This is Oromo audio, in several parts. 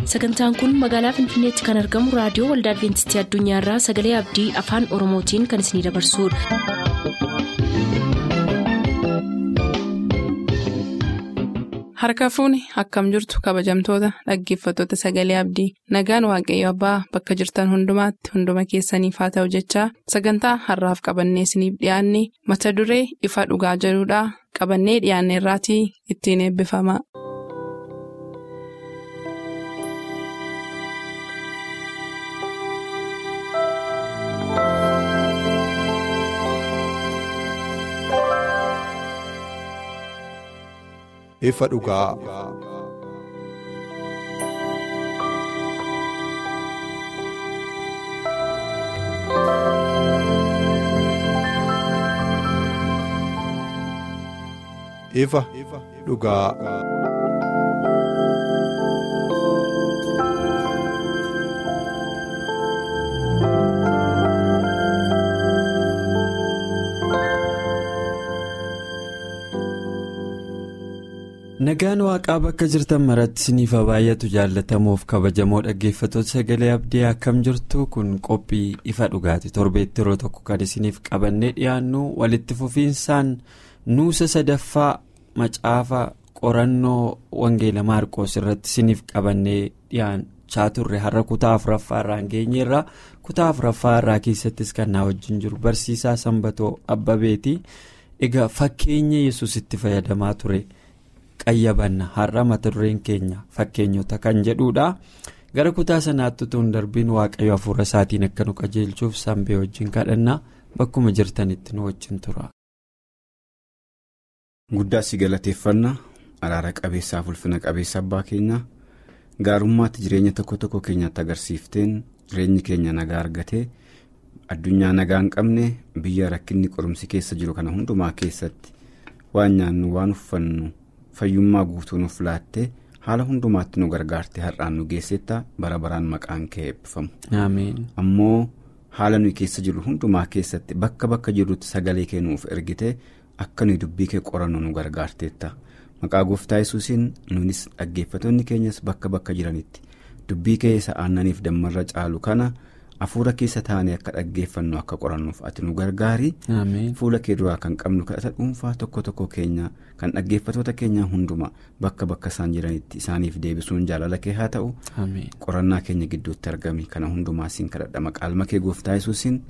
sagantaan kun magaalaa finfinneetti kan argamu raadiyoo waldaa adventistii addunyaarraa sagalee abdii afaan oromootiin kan isinidabarsudha. harka fuuni akkam jirtu kabajamtoota dhaggeeffattoota sagalee abdii nagaan waaqayyo abbaa bakka jirtan hundumaatti hunduma keessaniif haa ta'u jechaa sagantaa harraaf qabannee isiniif dhiyaanne mata duree ifa dhugaa jedhudhaa qabannee dhiyaanne irraatii ittiin eebbifama. ifa dhugaa. ifa dhugaa. nagaan waaqaa bakka jirtan maratti isiniif baay'atu jaallatamuuf kabajamoo dhaggeeffattoota sagalee abdii akkam jirtu kun qophii ifa dhugaati torbeetti yeroo tokko kan isiniif qabannee dhiyaannu walitti fufiinsaan nuusa sadaffaa macaafa qorannoo wangeela maarqoos irratti isiniif qabannee dhiyaachaa turre har'a kutaa afuraffaa irraan geenyeerra kutaa afuraffaa irraa keessattis kan naa wajjin jiru barsiisaa sanbatoo abbabeeti egaa fakkeenya yesusitti fayyadamaa ture. qayyabanna har'a mata dureen keenya fakkeenyota kan jedhudha gara kutaa sanaatti utuu hin darbiin waaqayyo hafuura isaatiin akka nu qajeelchuuf sanbee wajjin kadhannaa bakkuma jirtanitti nu wajjin tura. guddaa si galateeffanna araara qabeessaaf ulfina qabeessa abbaa keenya gaarummaatti jireenya tokko tokko keenyatti agarsiifteen jireenyi keenya nagaa argatee addunyaa nagaa hin qabne biyya rakkinni qorumsi keessa jiru kana hundumaa keessatti waan nyaannu waan uffannu. fayyummaa guutuu nuuf laattee haala hundumaatti nu gargaarte har'aan nu geessetta bara baraan maqaan kee eebbifamu. ammoo haala nuyi keessa jirru hundumaa keessatti bakka bakka jirrutti sagalee kee nuuf ergite akka nuyi dubbii kee qorannu nu gargaarteetta maqaa gooftaa yesuusiin nunis dhaggeeffattoonni keenyas bakka bakka jiranitti dubbii kee isa aannaniif dammarra caalu kana. hafuura keessa taa'anii akka dhaggeeffannu akka qorannuuf ati nu gargaari fuula kee duraa kan qabnu kadhata dhuunfaa tokko tokko keenya kan dhaggeeffatoota keenyaa hundumaa bakka bakka isaan jiranitti isaaniif deebisuun jaalala kee haa ta'u qorannaa keenya gidduutti argame kana hundumaa siin kadhadha maqaa kee gooftaa yesuusiin.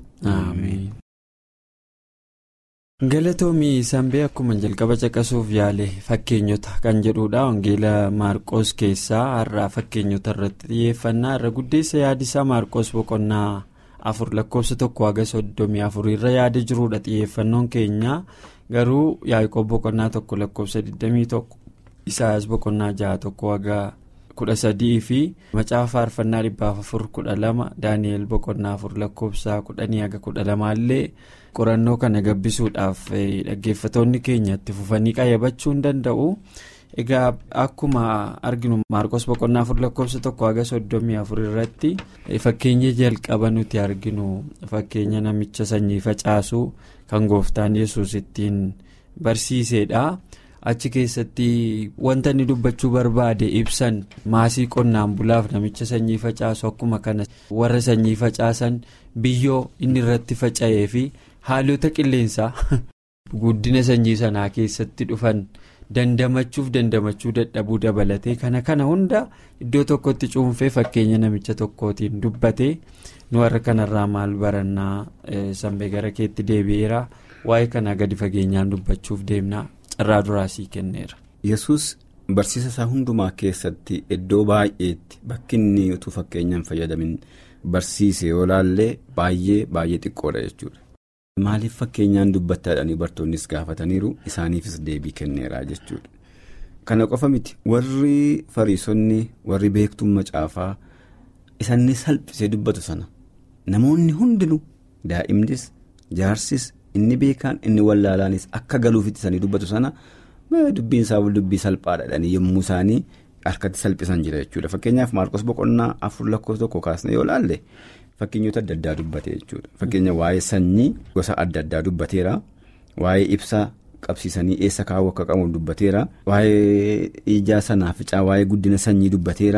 galatoomii sanbee akkuma jalqaba caqasuuf yaale fakkeenyota kan jedhudha wangeela maarqoos keessaa har'aa fakkeenyota irratti xiyyeeffannaa irra guddeessa yaadisaa maarqoos boqonnaa afur lakkoofsa tokko haga soddomii afur irra yaada jirudha xiyyeeffannoon keenya garuu yaaqoob boqonnaa tokko lakkoofsa 21 isaayas boqonnaa jaha tokko haga kudha sadii fi macaafa faarfannaa dhibbaaf afur kudha lama daani'el boqonnaa afur lakkoofsa kudhanii haga kudha lamaallee. qorannoo kana gabbisuudhaaf dhaggeeffatoonni keenya itti fufanii qayyabachuu hin danda'u egaa akkuma arginu maarqos boqonnaa afur lakkoofsa tokko haga soddomii afur irratti fakkeenya jalqaba nuti arginu fakkeenya namicha sanyii facaasu kan gooftaan yesus ittiin barsiisedha achi keessatti wanta inni dubbachuu barbaade ibsan maasii qonnaan bulaaf namicha sanyii facaasu akkuma kana warra sanyii facaasan biyyoo inni irratti faca'ee fi. haalota qilleensaa guddina sanyii sanaa keessatti dhufan dandamachuuf dandamachuu dadhabuu dabalatee kana kana hunda iddoo tokkotti cuunfee fakkeenya namicha tokkootiin dubbate nu warra kanarraa maal barannaa sanbee gara keetti deebi'eera waa'ee kanaa gadi fageenyaan dubbachuuf deemnaa carraa duraasii kenneera. yesus barsiisa isaa hundumaa keessatti iddoo baay'eetti bakki inni utuu fakkeenyaan fayyadamin barsiise yoo laallee baay'ee baay'ee xiqqoodha jechuudha. maaliif fakkeenyaan dubbattaadhaanii bartoonnis gaafataniiru isaaniifis deebii kenneera jechuudha kana qofa miti warri fariisonni warri beektuun macaafaa isaanii salphisee dubbatu sana namoonni hundinuu daa'imnis jaarsis inni beekaan inni wallaalaanis akka galuufitti isaanii dubbatu sana dubbiin isaa dubbii salphaadhaadhaanii yommuu isaanii harkatti salphisan jira jechuudha fakkeenyaaf maarqos boqonnaa afur lakkoofsa tokko kaasne yoo laalle. Fakkeenyota adda addaa dubbate jechuudha. Fakkeenya waa'ee sanyii gosa adda addaa dubbateera. Waa'ee ibsa qabsiisanii eessa kaa'uu akka qabu dubbateera. Waa'ee ijaa sanaa ficaa waa'ee guddina sanyii dubbateera.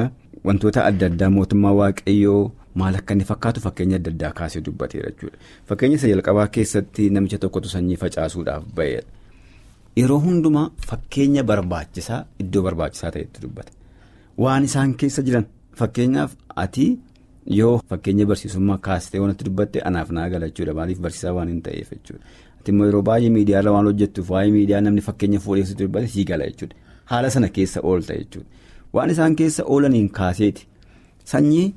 wantoota adda addaa mootummaa waaqayyoo maal akka inni fakkaatu fakkeenya adda addaa kaasee dubbateera jechuudha. Fakkeenya isa jalqabaa keessatti namicha tokkotu sanyii facaasuudhaaf ba'eedha. Yeroo hundumaa fakkeenya barbaachisaa iddoo barbaachisaa ta'etti dubbata. Waan isaan keessa jiran fakkeenyaaf ati yoo fakkeenya barsiisummaa kaastee wanti dubbatte anaaf naa gala jechuudha maaliif barsiisaa waan hin ta'eef jechuudha. Ati immoo yeroo baay'ee miidiyaarra waan hojjettuuf waa'ee miidiyaa namni fakkeenya fuudheessitu dubbate sii gala jechuudha. Haala sana keessa oolta jechuudha. Waan isaan keessa oolaniin kaaseeti sanyii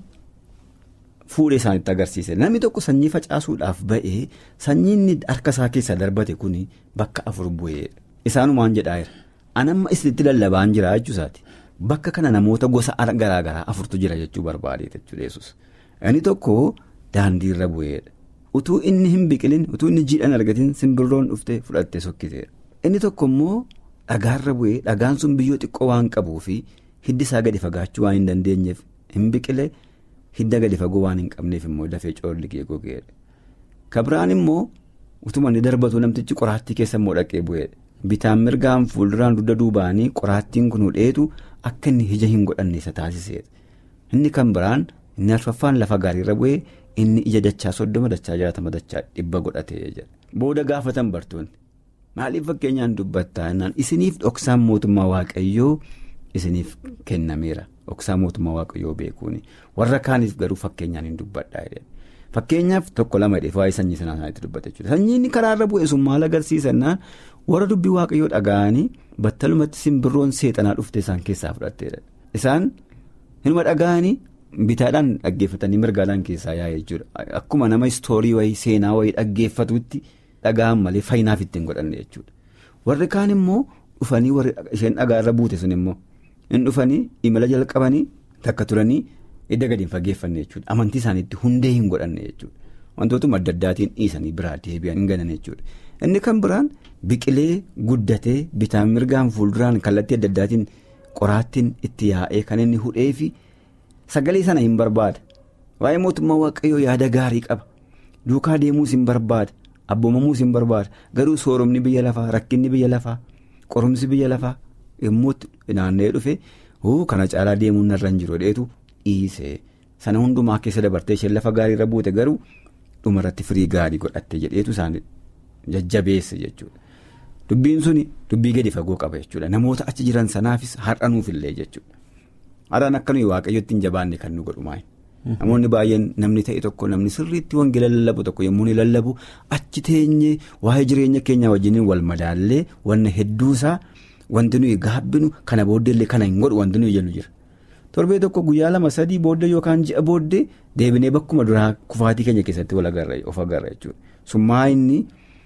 fuudhee isaanitti agarsiise namni tokko sanyii facaasuudhaaf ba'ee sanyii inni harka isaa keessa darbate kun bakka afur bu'ee isaanumaan jedhaa jira. Anamma isinitti lallabaan jira jechuusaati. Bakka kana namoota gosa garaagaraa afurtu jira jechuu barbaadeeta jechuudha yesus Inni tokko daandiirra bu'eedha. Utuu inni hin biqilin utuu inni jiidhaan argatiin simbirroon dhuftee fudhattee sokkiteedha. Inni tokko immoo dhagaarra bu'ee dhagaan sun biyyoo xiqqoo waan qabuu fi hiddi isaa gadi fagaachuu waan hin dandeenyeef hin biqile hidda gadi fagoo waan hin qabneef immoo dafee coolligee gogeedha. Kabiraan immoo utuma inni darbatu namtichi qoraattii keessa immoo dhaqee bu'eedha. Bitaan mirgaan fuulduraan dugda duubaanii qoraattiin kun hudheetu akka inni ija hin godhanne isa taasiseedha. Inni kan biraan inni arfaffaan lafa gaariirra bu'ee inni ija dachaa soddoma dachaa jaatama dachaa dhibba godhatee jira. Booda gaafatan bartoonni maaliif fakkeenyaan dubbattaa jennaan isiniif dhoksaan mootummaa waaqayyoo isiniif kennameera. Dhoksaa mootummaa waaqayyoo beekuuni warra kaaniif garuu fakkeenyaan hin dubbadhaa Fakkeenyaaf tokko lama dheef waa'ee sanyii sanaa isaaniitti dubbata jechuudha. Sanyiin karaarra bu'e sun maal agarsiisannaan warra dubbii waaqayyoo dhaga'anii battalumatti simbirroon seexanaa dhufte isaan keessaa fudhatteedha. Isaan hinuma dhaga'anii bitaadhaan dhaggeeffatanii mirgaadhaan keessaa yaa'e jechuudha. Akkuma nama istoorii wayii seenaa wayii dhaggeeffatutti dhaga'an malee faayinaaf ittiin godhanne jechuudha. Warri kaan immoo dhufanii warri isheen dhagaarra buute sun immoo hin dhufanii imala jalqabanii takka turanii. Edda gadi hin fageeffanne jechuudha. Amantii isaaniitti hundee hin godhanne jechuudha. Wantootuma adda addaatiin dhiisanii biraa deebi'an hin ganan jechuudha. Inni kan biraan biqilee guddatee bitaan mirgaan fuulduraan kallattii adda addaatiin qoraattiin itti yaa'ee kan inni hudhee fi sagalee sana hin barbaada. Waa'ee mootummaa waaqayyoo yaada gaarii qaba. Duukaa deemuus hin barbaada. Abboomamuus hin barbaada. Garuu sooromni biyya lafaa, rakkinni biyya lafaa, qorumsi biyya lafaa yommuu naanna'ee dhufe kana caalaa deemuun narra hin jiru dheetu. Dhiisee sana hundumaa keessa dabartee isheen lafa gaariirra buute garuu dhumarratti firii gaarii godhatte jedheetu isaan jajjabeesse jechuudha. Dubbiin suni dubbii gadi fagoo qaba jechuudha. Namoota achi jiran sanaafis har'anuufillee jechuudha. Har'aan akka nuyi waaqayyotti hin jabaanne kan nu godhumaa. Namoonni baay'een namni ta'e tokko namni sirriitti wangeela lallabu tokko yommuu ni lallabu achi teenyee waa'ee jireenya keenyaa wajjiniin wal madaallee wanna hedduusaa wanti nuyi gaabbinu kana booddeellee kana hin godhu wanti nuyi jennu jira. Torbee tokko guyyaa lama sadii booddee yookaan ji'a booddee deebinee bakkuma duraa kufaatii keenya keessatti of agarra jechuudha. Summaa inni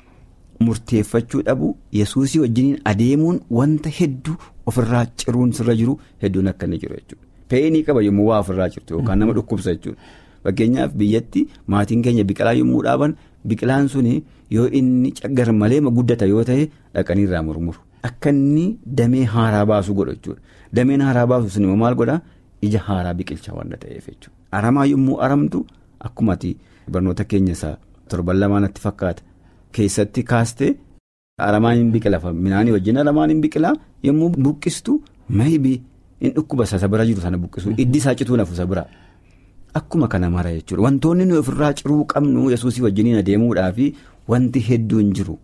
murteeffachuu dhabu yesuusii wajjiniin adeemuun wanta hedduu ofirraa ciruun sirra jiru hedduun akka inni jiru jechuudha. Fe'inii qaba yommuu waa ofirraa jirtu yookaan nama dhukkubsa jechuudha. Fakkeenyaaf biyyatti maatiin keenya biqilaa yommuu dhaaban biqilaan suni yoo inni caggar malee guddata yoo ta'e dhaqanii irraa murmuru. Akka inni damee haaraa baasu godha jechuudha. Dameen haaraa baasu sun immoo maal godhaa? Ija haaraa biqilcha waan ta'eef jechuudha. Aramaa yommuu aramtu akkuma barnoota keenya isaa torban lamaanatti fakkaata. Keessatti kaastee aramaan hin biqila minaanii wajjin aramaan hin biqilaa yommuu buqqistu maybii hin dhukkuba isa bira jiru sana buqqisu iddi isaa cituu nafu isa bira. Akkuma kana mara jechuudha. Wantoonni nuyi ofirraa ciruu qabnu yesuusii wajjiniin adeemuudhaa fi wanti hedduun jiru.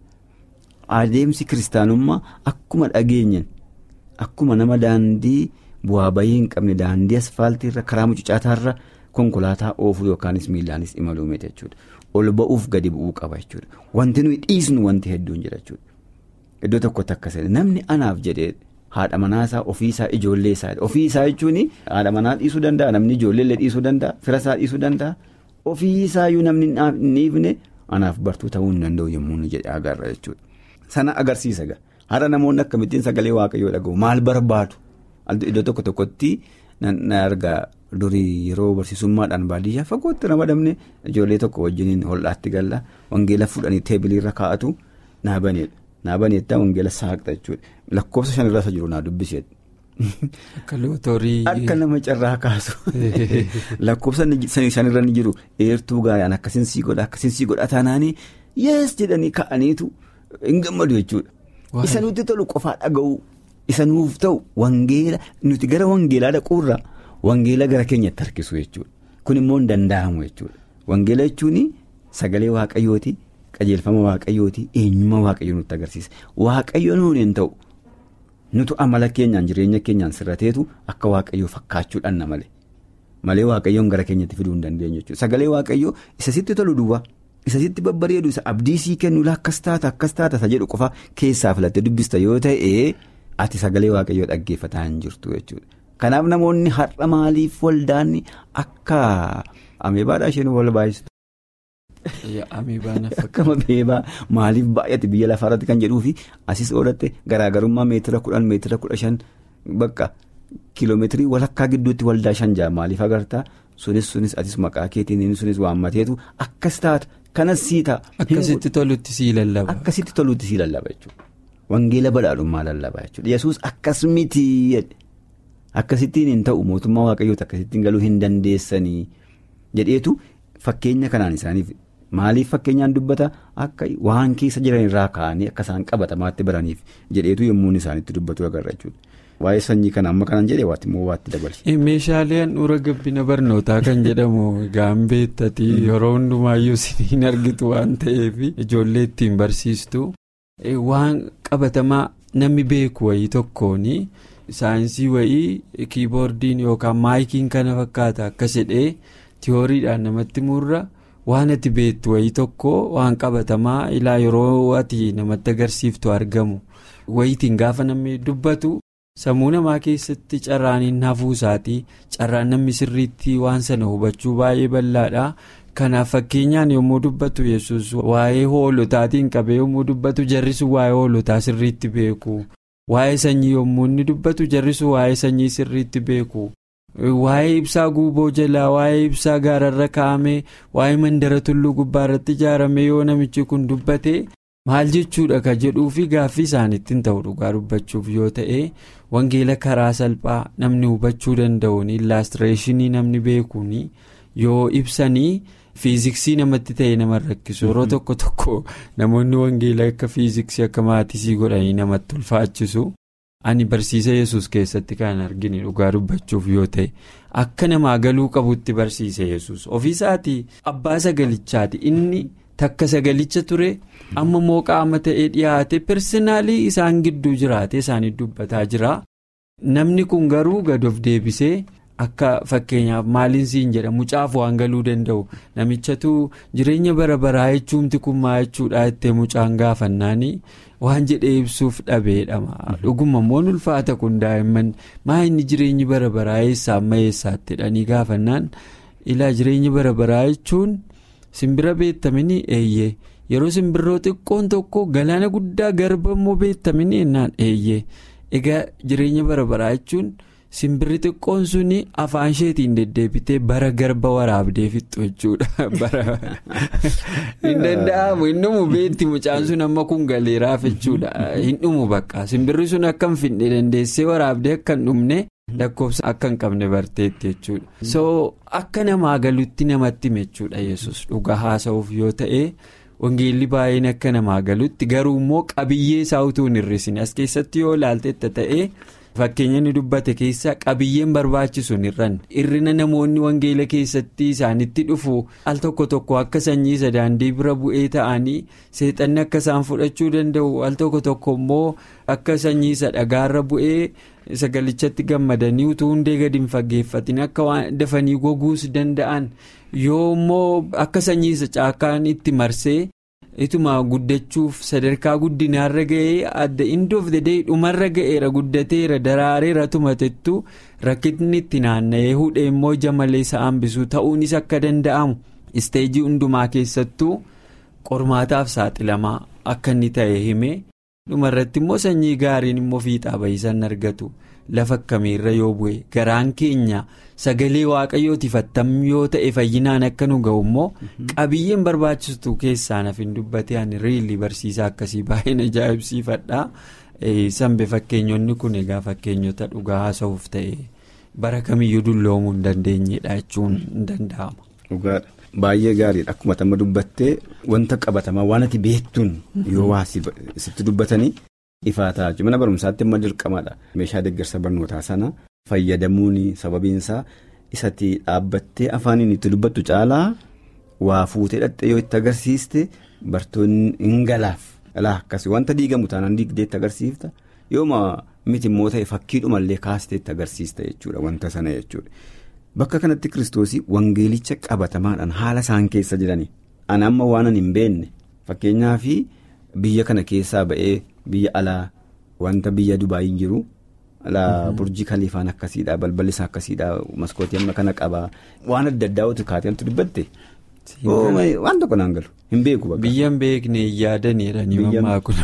Adeemsi kiristaanummaa akkuma dhageenyan akkuma nama daandii bu'aa bayii hin qabne daandii asfaaltiirra karaa mucucaataarra konkolaataa oofuu yookaanis miilaanis imaluu miti jechuudha. Ol ba'uuf gadi bu'uu qaba jechuudha. Wanti nuyi dhiisnu wanti hedduun jira jechuudha. Iddoo tokkotti akkas namni anaaf jedhee haadha manaasaa ofiisaa ijoollee isaa ofiisaa jechuun haadha manaa dhiisuu danda'a namni ijoolleellee dhiisuu danda'a firasaa dhiisuu danda'a ofiisaayyuu namni hin dhiifne anaaf bartuu ta'uu hin danda'u yommuu nu jedhee agarra jechuudha. Sana agarsiisa gaa haadha namoonni akkamittiin sagalee waaqayyoo dhaga'u maal barbaadu iddoo tokko tokkotti na argaa durii yeroo barsiisummaadhaan baadiyyaa fagootti ramadamne ijoollee tokko wajjiniin hol'aatti galla wangeela fuudhanii teebiliirra kaa'atu naabaneedha. Naabaneettaa wangeela saaqxa jechuudha. Lakkoofsa shanirra isa jiru naa dubbiseedha. Akka lootorii. Akka nama carraa kaasu. Lakkoofsa shanirra ni jiru eertuu gaayaan akkasiin sii godha akkasiin sii godha taanaanii yees jedhanii ka'aniitu hin gammadu jechuudha. Isa nuti tolu qofaa dhaga'u isa nuuf ta'u wangeela nuti gara wangeelaa dhaquurra wangeela gara keenyatti harkisu jechuudha. Kun immoo hin danda'amu jechuudha. Wangeela jechuun sagalee waaqayyooti, qajeelfama waaqayyooti, eenyummaa waaqayyoo nutti agarsiisa. Waaqayyo nuun hin ta'u nutu amala keenyaan jireenya keenyaan sirrateetu akka waaqayyoo fakkaachuudhaan na malee. Malee waaqayyoon gara keenyatti fiduu hin dandeenyu jechuudha. Sagalee waaqayyoo isa sitti tolu duwwaa. Isa sitti babbareedu isa abdii sii kennu akkas taata akkas taata isa jedhu qofa keessaa filattee dubbista yoo ta'e ati sagalee waaqayyoo dhaggeeffataa hin jirtu jechuudha. Kanaaf namoonni har'a maaliif waldaan akka ameebaadhaa isheen wal baay'istu. Akka ameebaa maaliif baay'ate biyya lafaarratti kan jedhuu fi asis oolatte garaagarummaa meetira kudhan meetira kudha shan bakka kiiloomeetirii walakkaa gidduutti waldaa shan ja'a maaliif agartaa sunis sunis atis maqaa keetiin sunis waammateetu akkas taata. Kanas sii ta'a. Akkasitti tolutti sii lallaba. Akkasitti tolutti sii lallaba jechuudha. Wangeela badhaadhummaa lallaba jechuudha. Yesuus akkas miti akkasittiin hin ta'u mootummaa waaqayyooti akkasittiin galuu hin dandeessanii jedheetu fakkeenya kanaan isaaniif maaliif fakkeenyaan dubbata akka waan keessa jiran irraa ka'anii akka isaan qabatamaatti baraniif jedheetu yommuu isaanitti dubbatu agarra jechuudha. Waa'ee sanyii kana amma kanaan jedhee waatti immoo waatti dabalche. Meeshaalee handhuura gabbina barnootaa kan jedhamu gaambeettati yeroo hundumaayyuu siin argitu waan ta'eef ijoollee ittiin barsiistu waan qabatamaa namni beeku wayii tokkoon saayinsii wayii kiiboordiin yookaan maayikiin kana fakkaata akkas jedhee tiyooriidhaan namatti murra waan ati beektu wayii tokko waan qabatamaa ilaa yeroo ati namatti agarsiiftu argamu wayiitiin gaafa namni dubbatu. sammuu namaa keessatti carraaniin hafuu isaatii carraan namni sirriitti waan sana hubachuu baay'ee bal'aadha kanaaf fakkeenyaan yommuu dubbatu yesus waa'ee hoolotaatiin qabee yommuu dubbatu jarrisu waa'ee hoolotaa sirriitti beeku waa'ee sanyii yommuu inni dubbatu jarrisu waa'ee sanyii sirriitti beeku waa'ee ibsaa guuboo jalaa waa'ee ibsaa gaararra kaa'ame waa'ee mandara tulluu gubbaarratti ijaarame yoo namichi kun dubbate. maal jechuudha ka jedhuu fi gaaffii isaaniitti hin ta'u dhugaa dubbachuuf yoo ta'e wangeela karaa salphaa namni hubachuu danda'uun illaastireeshinii namni beekuun yoo ibsanii fiiziksii namatti ta'e nama rakkisu yeroo tokko tokko namoonni wangeela akka fiiziksii akka maatisii godhanii namatti ulfaachisu ani barsiisa yesus keessatti kan arginu dhugaa dubbachuuf yoo ta'e akka namaa galuu qabutti barsiise yesus ofiisaatii abbaa sagalichaati inni. takka sagalicha ture amma immoo qaama ta'ee dhiyaate persenaalii isaan gidduu jiraate isaanii dubbataa jira namni kun garuu gad of deebisee akka fakkeenyaaf maaliin siin jedha mucaaf waan galuu danda'u namichatu jireenya bara baraa jechuumti kun maa jechuudha ittee mucaan gaafannaanii waan jedhee ibsuuf dhabeedhama dhuguma immoo ulfaata kun daa'imman maa inni jireenyi bara baraa eessaa amma eessaatti jedhanii gaafannaan ilaa jireenyi bara baraa jechuun. simbira beektamini eeyyee yeroo simbirroo xiqqoon tokko galaana guddaa garba immoo beektamini ennaan eeyyee egaa jireenya bara baraa jechuun simbirri xiqqoon suni afaan isheetiin deddeebitee bara garba waraabdee fixxu jechuudha bara hin danda'amu hin dhumu beekti mucaan sun amma kun galeeraaf jechuudha hin dhumu bakka simbirri sun akka hin finne dandeessee waraabdee akka hin dhumne. lakkoofsa akka hin qabne barteetti jechuudha. so akka namaa galutti namatti hime jechuudha yesus dhugaa haasa'uuf yoo ta'e wangeelli baay'een akka namaa galutti garuu immoo qabiyyee isaa utuu hin hir'isin as keessatti yoo ilaalteetta ta'e fakkeenya inni dubbate keessa qabiyyeen barbaachisu hin hir'anne hir'ina namoonni wangeela keessatti isaanitti dhufu al tokko tokko akka sanyii isa daandii bira bu'ee ta'anii seexanni akka isaan fudhachuu danda'u al tokko tokko immoo akka sanyii isa dhagaarra bu'ee. sagalichatti gammadanii utuu hundee gadi hin faggeeffatin akka waan dafanii goguus danda'an yoo immoo akka sanyii isa caakkaan itti marsee ituma guddachuuf sadarkaa guddinaarra ga'ee adda indoof dedee dhumarra ga'eera guddateera daraareera tumatettu rakkinni itti naanna'ee hudhee immoo ija malee isa hambisuu ta'uunis akka danda'amu isteejii hundumaa keessattuu qormaataaf saaxilamaa akka inni ta'e hime. dhumarratti immoo sanyii gaariin immoo fiixaa bahisan argatu lafa akkamiirra yoo bu'e garaan keenya sagalee waaqayyootiif attam yoo ta'e fayyinaan akka nu ga'u immoo qabiyyeen barbaachistu keessaa naaf hin dubbate ani riilli barsiisaa akkasii baay'een ajaa'ibsiifadha sanbe fakkeenyonni kun egaa fakkeenyota dhugaa haasa'uuf ta'e bara kamiyyuu dulloomuu hin dandeenyedha jechuun hin danda'ama. Baay'ee gaariidha akkuma tamma dubbattee wanta qabatamaa waan ati beektuun yoo waa sitti dubbatanii ifaa ta'a mana barumsaatti immoo dirqamadha meeshaa deeggarsa barnootaa sana fayyadamuun sababiinsaa isatti dhaabbattee afaaniin itti dubbattu caalaa waa fuutee dhaqxee yoo itti agarsiiste bartoonni hin galaaf. Alaa akkasii wanta diigamu taanaan diigdee itti agarsiifta yooma miti immoo ta'e fakkiidhumallee kaastee itti agarsiista jechuudha wanta sana jechuudha. Bakka kanatti kiristoosii wangeelicha qabatamaadhaan haala isaan keessa jiranii ana amma waan hin beekne fakkeenyaaf biyya kana keessaa ba'ee biyya alaa wanta biyya Dubaayin jiru alaa burjii kaliifaan akkasiidha balballi isaa akkasiidha maskootii amma kana qabaa waan adda addaa otu kaateemtu dubbatte. waan tokko naan galu hin beeku bakka. Biyya hin beekne yaadaniidha ni mammaa kun.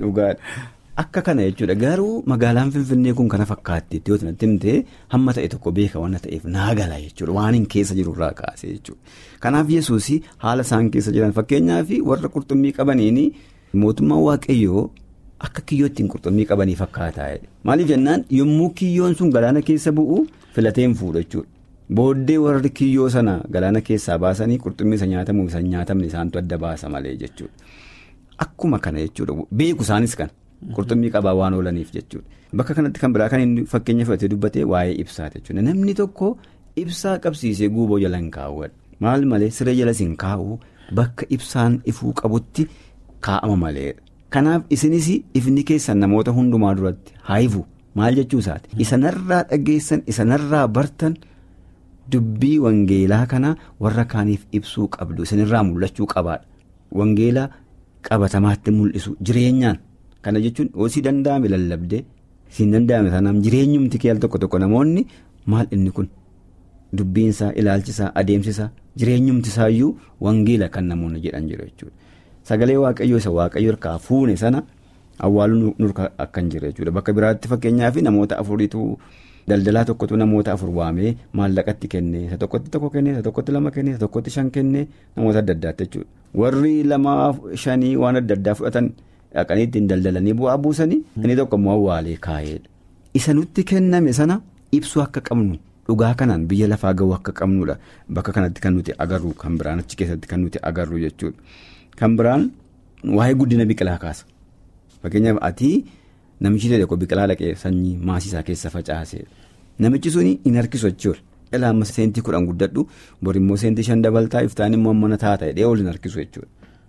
Akka kana jechuudha garuu magaalaan Finfinnee kun kana fakkaatti yoo ta'u himtee hamma ta'e tokko beeka waan ta'eef naa gala jechuudha waan hin keessa jirurraa kaase jechuudha. Kanaaf yesuus haala isaan keessa jiran fakkeenyaaf warra qurxummii qabaniin mootummaan waaqayyoo akka kiyyoo ittiin qurxummii qabanii fakkaataa maaliif jennaan yommuu kiyyoon sun galaana keessa bu'u filateen fuudha jechuudha. Booddee warri kiyyoo sana galaana keessaa baasanii qurxummii isa nyaatamu isa nyaatamne isaantu adda baasa malee jechuudha. Akkuma kana jechuudha beeku isaanis kana qurxummii qabaa waan oolaniif jechuudha. Bakka kanatti kan biraa kan inni fakkeenya fudhatee dubbatee waa'ee ibsaati jechuudha. Namni tokko ibsaa qabsiisee guuboo jala hin kaawwadhu. Maal malee siree jala hin kaa'u bakka ibsaan ifuu qabutti kaa'ama maleedha. Kanaaf isinis ifni keessan namoota hundumaa duratti haa ifu maal jechuu isaati. Isanarraa dhageessan isanarraa bartan. Dubbii wangeelaa kana warra kaaniif ibsuu qabdu isinirraa mul'achuu qabaadha. Wangeela qabatamaatti mul'isu jireenyaan kana jechuun hoosii danda'ame lallabdee siin danda'ame sanaaf jireenyumti kee al tokko tokko namoonni maal inni kun dubbiinsaa ilaalchisaa adeemsisaa jireenyumtisaa iyyuu wangeela kan namoonni jedhan jiru jechuudha. Sagalee waaqayyoo isa waaqayyo harkaa fuune sana awwaaluu nurka akkan jira jechuudha bakka biraatti fakkeenyaaf namoota afuriitu. Daldalaa tokkotu namoota afur waamee maallaqatti kennee isa tokkotti tokko kennee isa tokkotti lama kennee isa tokkotti shan kennee namoota adda addaatti jechuudha. Warri lama shanii waan adda addaa fudhatan dhaqanii ittiin daldalanii bu'aa buusanii inni tokko immoo awwaalee kaa'eedha. Isa nutti kenname sana ibsuu akka qabnu dhugaa kanaan biyya lafaa ga'uu akka qabnudha bakka kanatti kan nuti agarru kan biraan achi keessatti kan nuti agarru jechuudha. Kan biraan waa'ee guddina biqilaa kaasa. Fakkeenyaaf ati. Namichi tokko biqilaa dhaqee sanyii maasisaa keessa facaase namichi suni hin harkisu jechuudha. Ilaa amma seentii kudhan guddadhu bor immoo seentii shan dabaltaa iftaan immoo mana taata jedhee ol hin harkisu jechuudha.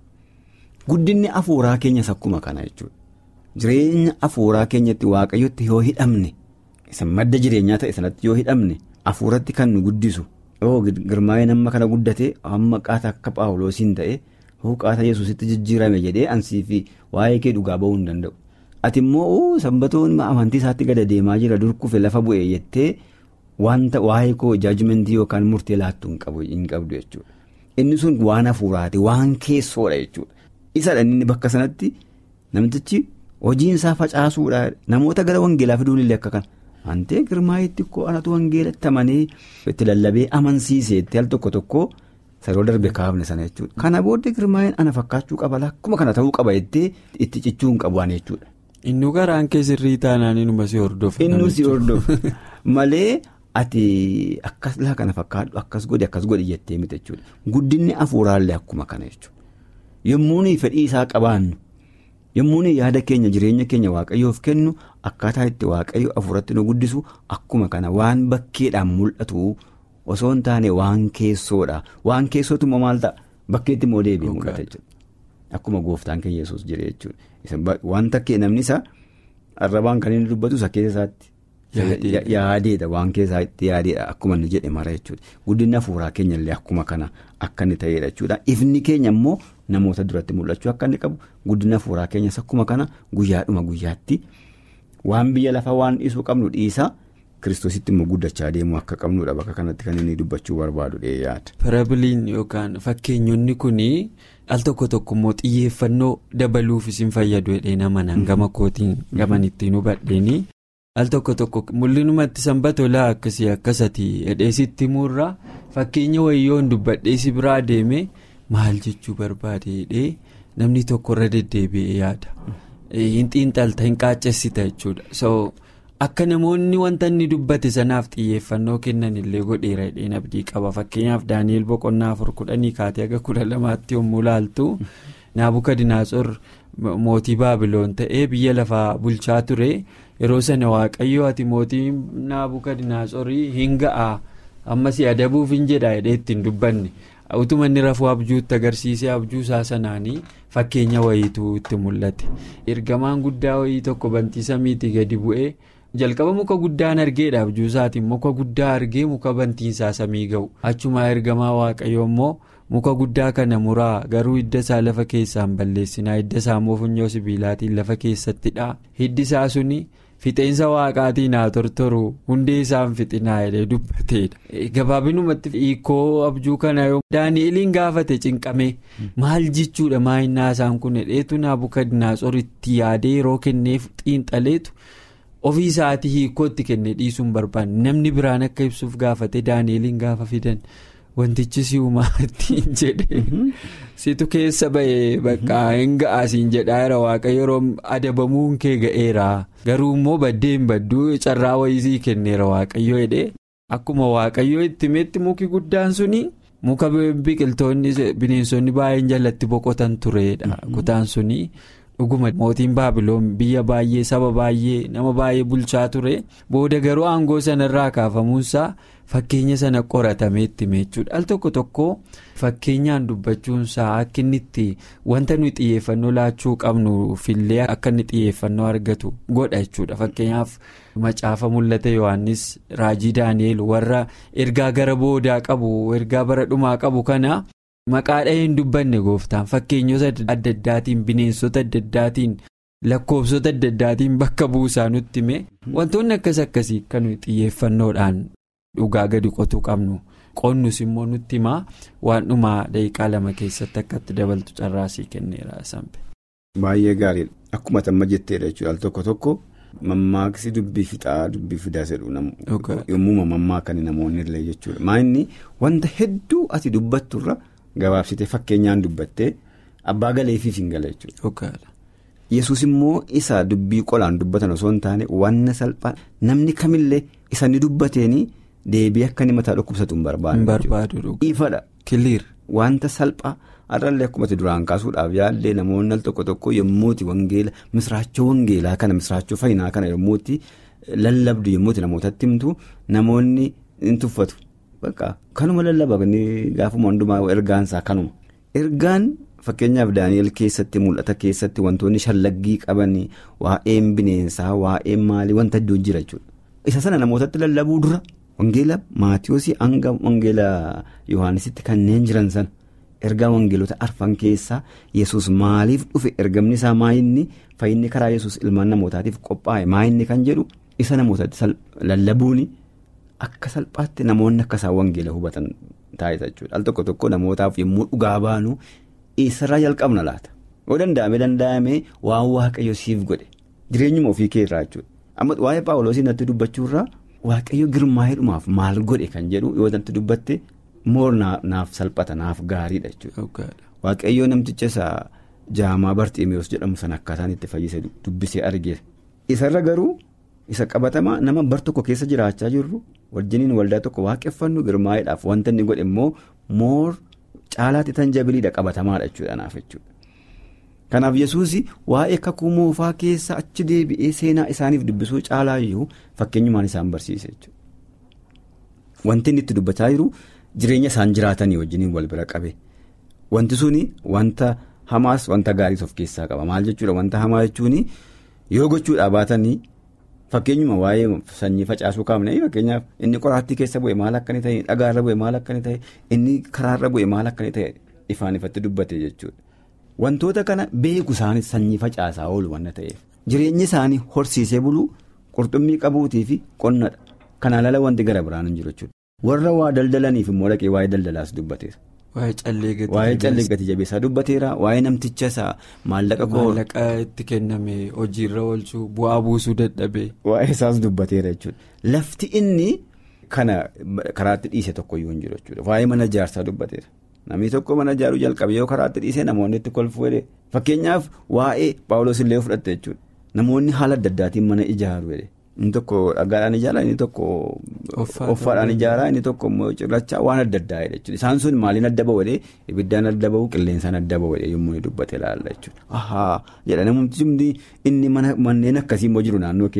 Guddinni afuuraa keenyas akkuma kana jechuudha. Jireenya afuuraa keenyatti waaqayyotti yoo hidhamne isa madda jireenyaa ta'e sanatti yoo hidhamne afuuratti kan nu guddisu yoo girmaa'ee nama kana guddate amma qaata akka paawuloosiin ta'e hoo qaata yesuusitti jijjiirame jedhee ansii fi waa'ee kee dhugaa ba'uu hin danda'u. Ati immoo sanbatoon amantii isaatti gada deemaa jira dur kufe lafa bu'ee jettee wanta waa'ee koo jaajimentii yookaan murtee laattu hin qabdu jechuudha. Inni sun waan hafuuraati waan keessoodha jechuudha. Isadha inni bakka sanatti namtichi hojiin isaa facaasuudha namoota gara wangeelaa fiduun illee akka kana. Antee girmaa'itti koo anatu wangeelatti amanee itti lallabee amansiisee itti al tokko tokko saroo darbe kaafne sana jechuudha. Kana booddee girmaa'een ana fakkaachuu qaba akkuma kana ta'uu qaba jettee itti cichuu hin qabu jechuudha. Innu garaan kee sirrii taanaan inuma si hordofa. Innu si hordofa malee ati akkas laa kana fakkaadhu akkas godhi akkas godhi jettee miti jechuudha. Guddinni afuuraallee akkuma kana jechuudha. Yommuu fedhii isaa qabaannu yommuu yaada keenya jireenya keenya waaqayyoof kennu akkaataa itti waaqayyo afuuratti nu guddisu akkuma kana waan bakkeedhaan mul'atu osoo hin taane waan keessoodha waan keessootu immoo maal ta'a bakkeetti immoo deebi'ee mul'ata jechuudha. Akkuma gooftaan keenya yesuus jire jechuudha. Wanta kee namni isa arrabaan kan inni dubbatu isa keessa isaatti. Yaadeedha waan keessaa itti yaadeedha akkuma inni jedhe mara jechuudha. Guddinni afuuraa keenya illee akkuma kana akka inni ta'edha jechuudha. Ifni keenya immoo namoota duratti mul'achuu akka inni qabu guddina afuuraa keenyas akkuma kana guyyaadhuma guyyaatti waan biyya lafaa waan dhiisuu qabnu dhiisaa kiristoositti immoo guddachaa deemuu akka qabnudha bakka kanatti kan inni dubbachuu barbaadu yaada. Parabiliin yookaan fakkeenyonni kunii al tokko tokko immoo xiyyeeffannoo dabaluufis hin fayyadu jedhee nama gama kootiin gaman ittiin hubadheeni. al tokko tokko mul'inumatti sanbata olaa akkasii akkasati hedheesitti murraa fakkeenya wayyoon dubbadheesi biraa deeme maal jechuu barbaade hidhee namni tokkorra deddeebi'ee yaada hin xiinxalta hin qaacessita jechuudha so akka namoonni wanta inni dubbate sanaaf xiyyeeffannoo kennan illee godheera hidheen abdii qaba fakkeenyaaf daani'el boqonnaa afur kudhanii kaatee aga kudha lamaatti yommuu laaltu naabukadinaatsor mootii baabiloon ta'ee biyya lafaa bulchaa ture. yeroo sana waaqayyo ati mootii naabukadnaasorii hin ga'a ammas adabuuf hin jedha jedhee ittiin dubbanne utuma inni rafuu abjuutti agarsiisee abjuu isaa sanaanii fakkeenya wayiitu itti mul'ate ergamaan guddaa wayii tokko bantii samiitii gadi bu'ee. jalqaba muka guddaan argeedha abjuu isaatiin muka guddaa argee muka bantiinsaa samii ga'u achumaa ergamaa waaqayyo immoo muka guddaa kana muraa garuu hidda isaa lafa keessaan balleessinaa hidda isaa immoo funyoo sibiilaatiin lafa keessattidha hiddi isaa suni fixeensa waaqaatiin haa tortoru hundee isaan fixinaa jedhee dubbateedha gabaabinumatti hiikoo abjuu kana yoo daani'eliin gaafate cinqame maal jechuudha maayinnaa isaan kun hedheetu naabukadnaatsoritti yaadee yeroo kenneef xiinxaleetu. ofii isaatii hiikootti kenne dhiisuun barbaanne namni biraan akka ibsuuf gaafate daani'eliin gaafa fidan wantichi si uumaattiin jedhe situ keessa ba'ee bakka hin ga'aasiin jedhaa jira waaqayyo yeroo adabamuun kee ga'eera garuu immoo baddee hin badduu carraa wayisii kenneera waaqayyo jedhee akkuma waaqayyo itti himetti muki guddaan suni muka biqiltoonni bineensonni baay'een jalatti boqotan turedha kutaan suni. dhuguma mootiin baabiloon biyya baay'ee saba baay'ee nama baay'ee bulchaa ture booda garuu aangoo sanarraa kaafamuunsaa fakkeenya sana qoratamee itti jechuudha al tokko tokko fakkeenyaan dubbachuunsaa akka inni itti wanta nuyi xiyyeeffannoo laachuu qabnu fillee akka inni xiyyeeffannoo argatu godha jechuudha fakkeenyaaf macaafa mul'ata yohannis raajii daani'eel warra ergaa gara boodaa qabu ergaa bara dhumaa qabu kana. Maqaa dhahee hin dubbanne gooftaan fakkeenyota adda addaatiin bineensota adda addaatiin lakkoofsota adda addaatiin bakka buusaa nutti hime wantoonni akkas akkasii kan xiyyeeffannoodhaan dhugaa gadi qotuu qabnu qonnus immoo nutti himaa waan dhumaa daqiiqaa lama keessatti akka itti dabaltu carraasii kenneera sampe. Baay'ee gaariidha akkuma amma jetteedha jechuudha al tokko tokko mammaaksi dubbii fixaa dubbii fidaa jedhu yommuu mammaakanii namoonni illee jechuudha maayinni wanta hedduu ati dubbatturra. Gabaabsitee fakkeenyaan dubbattee abbaa galeefiif hin gala jechuudha. Yesuus immoo isa dubbii qolaan dubbatan osoo hin taane wanna salphaa namni kamillee isa ni dubbateenii deebii akka inni mataa dhukkubsatu hin barbaadu. Ifadha. Kiliir. Wanta salphaa har'allee akkuma duraan kaasuudhaaf yaallee namoonni al tokko tokko yommuuti wangeela misraachoo wangeelaa kana misraachoo fayyinaa kana yommuuti lallabdu yommuuti namootatti himtu namoonni hin tuffatu. Kanuma lallabaa gaafuma hundumaa ergaansaa kanuma. Ergaan fakkeenyaaf Daani'el keessatti mul'ata keessatti wantoonni shallaggii qaban waa'een bineensaa waa'een maalii wanta iddoo jira jechuudha. Isa sana namootatti lallabuu dura wangeela Maatiyoosii hanga wangeela Yohaanisitti kanneen jiran sana ergaa wangeelota arfan keessaa Yesuus maaliif dhufe ergamni isaa maayinni fayyinni karaa Yesuus ilmaan namootaatiif qophaa'e maayinni kan jedhu isa namootatti lallabuuni. Akka salphaatti namoonni akka isaan wangeela hubatan taasisa jechuudha. Al tokko tokko namootaaf yommuu dhugaa baanu eessarraa jalqabna laata? Yoo danda'ame danda'ame waan waaqayyo siif godhe jireenyuma ofii kee irraa jechuudha. Amma waa'ee paawuloosii natti dubbachuurraa waaqayyo girmaa'eedhumaaf maal godhe kan jedhu yoo natti dubbatte moor naaf salphata naaf gaariidha jechuudha. Waaqayyo namticha isaa jaamaa barxiimeewus jedhamu sana akkaataan itti fayyise dubbisee argee isarra garuu. Isa qabatamaa nama bar tokko keessa jiraachaa jirru wajjiniin waldaa tokko waaqeffannu girmaa'eedhaaf wanta inni godhe immoo moor caalaatti tan jabiliidha qabatamaadha jechuudha naaf jechuudha. Kanaaf yesuus waa'ee kakuu moofaa keessa achi deebi'ee seenaa isaaniif dubbisuu caalaa iyyuu fakkeenyumaan isaan barsiise jechuudha. Wanti inni itti dubbachaa jiru jireenya isaan jiraatanii wajjiniin wal bira qabe wanti suni wanta hamaas wanta gaariis of keessaa qaba maal jechuudha wanta hamaa jechuun yoo gochuudhaa baatanii. Fakkeenyuma waa'ee sanyii facaasuu kaafne fakkeenyaaf inni qoraattii keessa bu'e maal akka inni ta'e dhagaarra bu'e maal akka inni ta'e inni karaarra bu'e maal akka inni ta'e ifaan ifatti dubbate jechuudha. Wantoota kana beeku isaanis sanyii facaasaa oolu wanna ta'eef jireenyi isaanii horsiisee buluu qurxummii qabuutii fi qonnadha. Kanaan ala wanti gara biraan hin jiru jechuudha. Warra waa daldalaniif immoo dhaqee waa'ee daldalaas dubbateera. Waa'ee callee gati jabeessaa dubbateera waa'ee namticha isaa maallaqa koo. Maallaqa itti kenname hojiirra oolchuu bu'aa buusuu dadhabee. Waa'ee isaas dubbateera jechuudha. Lafti inni kana karaatti dhiise tokkoyyuu hin jiru jechuudha. Waa'ee mana ijaarsaa dubbateera. Namni tokko mana ijaaruu jalqabe yoo karaatti dhiisee namoonni itti kolfuu jedhee fakkeenyaaf waa'ee paawuloos illee fudhatte jechuudha. Namoonni haala adda addaatiin mana ijaaru jedhee. Inni tokko dhagaadhaan ijaara inni tokko offaadhaan ijaara inni tokko immoo cirrachaa waan adda addaa jechuudha. Isaan sun maaliin adda ba'u jedhee ibiddaan adda ba'u qilleensaan adda ba'u jedhee yommuu inni dubbate ilaalla jechuudha. Ahaa jedha namoonni inni manneen akkasii immoo jiru naannoo keenya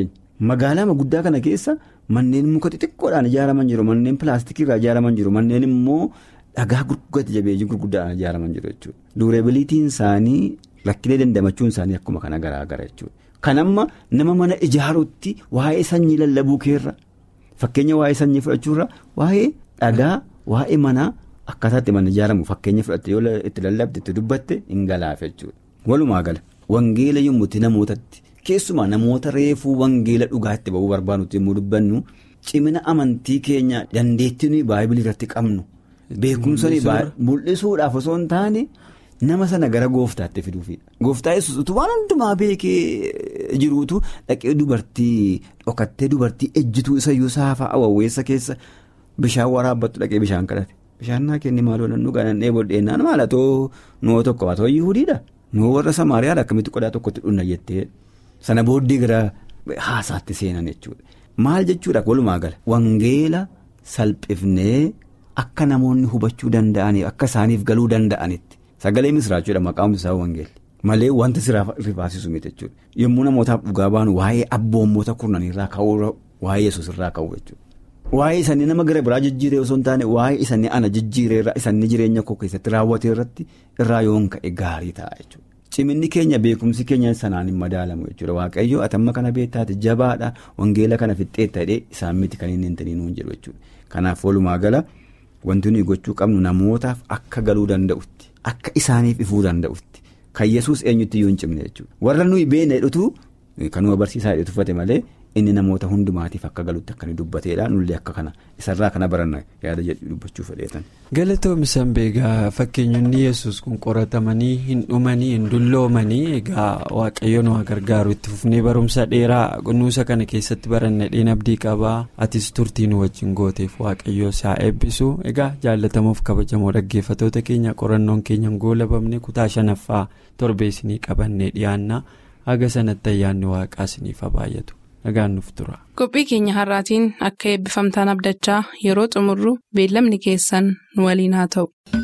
magaalaa guddaa kana keessa manneen muka xixiqqoodhaan ijaaraman jiru manneen pilaastikiirraa ijaaraman jiru manneen immoo dhagaa gurguddatti jabeeyyii gurguddaadhaan ijaaraman jiru jechuudha. Duureebilitiin isaanii rakkilee dandamachuun isaanii akkuma kana garaagara jechuudha. Kan amma nama mana ijaaruutti waa'ee sanyii lallabuu keerra fakkeenya waa'ee sanyii fudhachuurra waa'ee dhagaa waa'ee manaa akkaataatti mana ijaaramu fakkeenya fudhatte yoo itti lallabde itti dubbatte hin galaafe jechuudha. Walumaa gala wangeela yommuu itti namootatti keessumaa namoota reefuu wangeela dhugaatti ba'uu barbaadutti yommuu dubbannu cimina amantii keenya dandeettii nuyi baay'ee irratti qabnu beekumsa mul'isuudhaaf osoo hin taane. nama sana gara gooftaatti fiduufidha. Gooftaa yesuus utuu waan hundumaa beekee jiruutu dhaqee dubartii dhokattee dubartii ejjituu isayyuu saafaa awwawweessa keessa bishaan waraabbattu dhaqee bishaan kadhate. Bishaan naa kenni maaloo nan dhugaa nan dheebodheennaan maalatoo nuu tokko haa ta'u yihudiidha. Nuu warra Samaariyaadha akkamitti qodaa tokkotti dhunna jettee sana booddee gara haasaatti seenan jechuudha. Maal jechuudha walumaa gala wangeela salphifnee akka namoonni hubachuu danda'anii akka isaaniif galuu danda'anitti. Sagalee misiraachuudha maqaan isaa wangeelli malee wanta siraa rifaasisu miti jechuudha yommuu namootaaf dhugaa baanu waa'ee abboommoota kurnaniirraa ka'uu waa'ee yesuus irraa ka'u jechuudha. Waa'ee isaanii nama gara biraa jijjiiree osoo hin taane waa'ee isaanii ana jijjiireerraa isaanii jireenya koo keessatti raawwatee irratti irraa yoon ka'e gaarii ta'a jechuudha. Ciminni keenya beekumsi keenya sanaan hin madaalamu jechuudha waaqayyo atamma kana beektaati jabaadha wangeela kana fixxeetta jedhee isaan miti kan inni hin taniin jedhu jechuudha kanaaf walumaa gala wanti nuyi gochuu qabnu namootaaf akka galuu danda'utti. Akka isaaniif ifuu danda'utti kan yesuus eenyutti iyyuu hin cimne jechuudha warra nuyi beekne jedhutu kanuma barsiisaa jedhu tuffate malee inni namoota hundumaatiif akka galutti akka inni dubbateedha nullee akka kana isarraa kana baranna yaada jedhu dubbachuu fedheetan. Galatoomisan beegaa fakkeenyonni yesus kun qoratamanii hin dhumanii hin dulloomanii egaa waaqayyoon waa gargaaru itti fufnee barumsa dheeraa kunuunsa kana keessatti baranne dheen abdii qabaa atis turtii nu wajjin gooteef waaqayyoo isaa eebbisu egaa jaallatamuuf kabajamoo dhaggeeffatoota keenya qorannoon keenya goolabamne kutaa shanaffaa torbeessinii qabannee dhiyaanna haga sanatti ayyaanni waaqaa isiniif baay'atu. nagaan nuuf tura. qophii keenya har'aatiin akka eebbifamtaan abdachaa yeroo xumurru beellamni keessan nu waliin haa ta'u.